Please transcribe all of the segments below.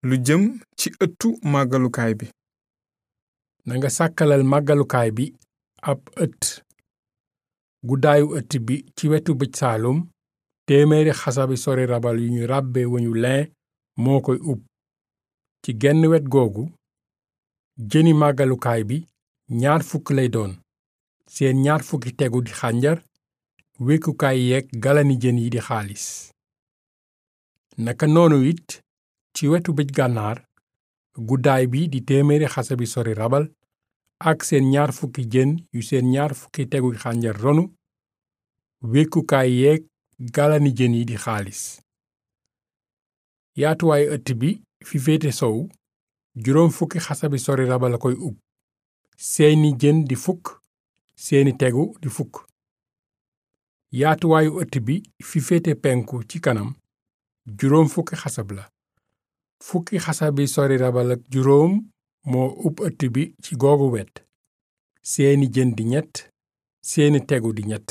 lu jëm ci ëttu màggalukaay bi nanga sàkkalal màggalukaay bi ab ëtt guddaayu ëtt bi ci wetu bëj saalum téeméeri xasabi sori rabal yu ñu ràbbe weñu lin moo koy ub ci genn wet googu jëni màggalukaay bi ñaar fukk lay doon seen ñaar fukki tegu di xànjar wekkukaay yeeg galani jën yi di xaalis naka noonu it ci wetu bëj gànnaar guddaay bi di téeméeri xasabi sori rabal ak seen ñaar fukki jën yu seen ñaar fukki tegu xànjar ronu wekkukaay yeeg galani jën yi di xaalis yaatuwaayu ëtt bi fi féete sow juróom fukki xasabi sori rabal a koy ub seeni jën di fukk seeni tegu di fukk yaatuwaayu ëtt bi fi féete penku ci kanam juróom fukki xasab la fukki xasabi sori rabal ak juróom moo ub ëtt bi ci googu wet seeni jën di ñett seeni tegu di ñett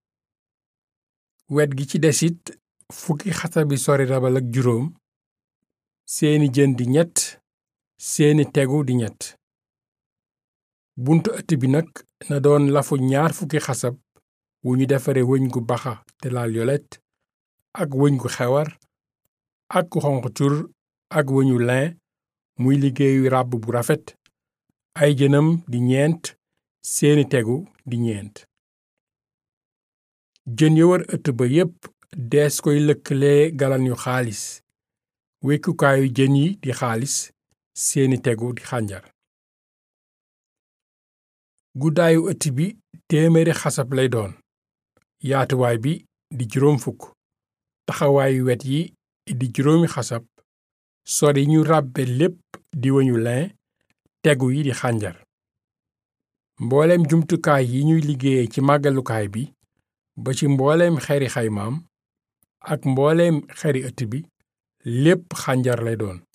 wet gi ci desit fukki xasabi sori rabal ak juróom seeni jën di ñett seeni tegu di ñett buntu ëtt bi nag na doon lafu ñaar fukki xasab wu ñu defare wëñ gu baxa te laal yolet ak wëñ gu xewar ak gu xonq cur ak wëñu lin muy liggéeyu ràbb bu rafet ay jënam di ñeent seeni tegu di ñeent jën ya wër ëtt ba yépp dees koy lëkkalee galan yu xaalis wekkukaayu jën yi di xaalis seeni tegu di xànjar guddaayu ëtt bi téeméeri xasab lay doon yaatuwaay bi di juróom fukk taxawaayu wet yi di juróomi xasab sori ñu ràbbe lépp di weñu lin tegu yi di xànjar mbooleem jumtukaay yi ñuy liggéeye ci màggalukaay bi ba ci mbooleem xeri xaymaam ak mbooleem xeri ëtt bi lépp xànjar lay doon